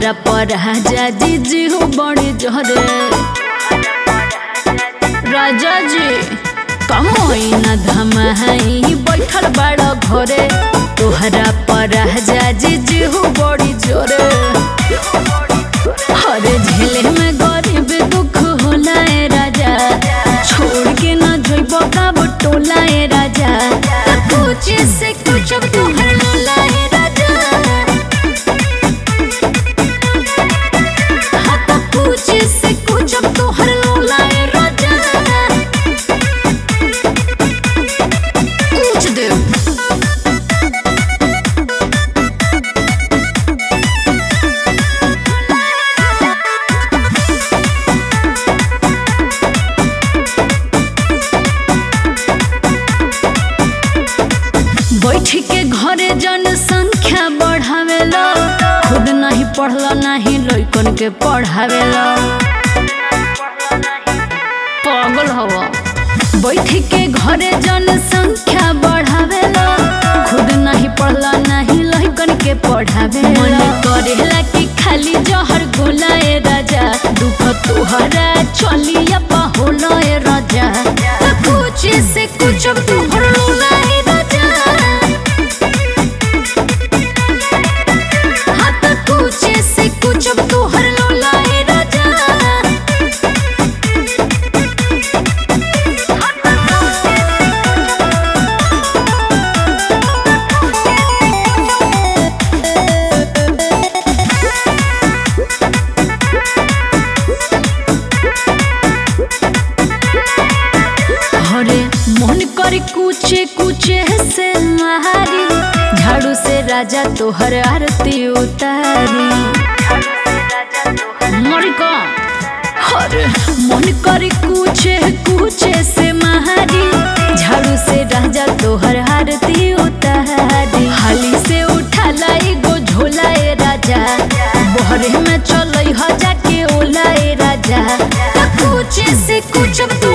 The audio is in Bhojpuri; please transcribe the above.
तोहरा पर राजा जी जी हो बड़े जहरे राजा जी कमोई न धमाई बैठल बड़ा घरे तोहरा पर राजा जी जी हो बड़ी जोरे हरे झेले में गरीब दुख होला ए राजा छोड़ के न जोइब कब टोला ए राजा त कुछ से कुछ अब तोहर लोला ए राजा हाँ त कुछ से कुछ अब तोहर लोला ए राजा कुछ दे बैठ के घरे जनसंख्या बढ़ावेला खुद नहीं पढ़ला नहीं लइकन के पढ़ावेला पागल हवा बैठ के घरे जनसंख्या बढ़ावेला खुद नहीं पढ़ला नहीं लइकन के पढ़ावेला मन करेला कि खाली जहर गोला ए राजा दुख तोहरा चलिया होला ए राजा त कुछ से कुछ अब तोहर लोला ए राजा हाँ त कुछ से कुछ अब तोहर लोला ए राजा हरे मन कर कुचे कुचे से मारी झाड़ू से राजा तोहर आरती उतारी मरिका हरे मन कर कुचे कुचे से मारी झाड़ू से राजा तोहर आरती उतारी हाली से उठा लाई गो झोला ए राजा बहरे में चल ह जाके ओला ए राजा त कुछ से कुछ अब तू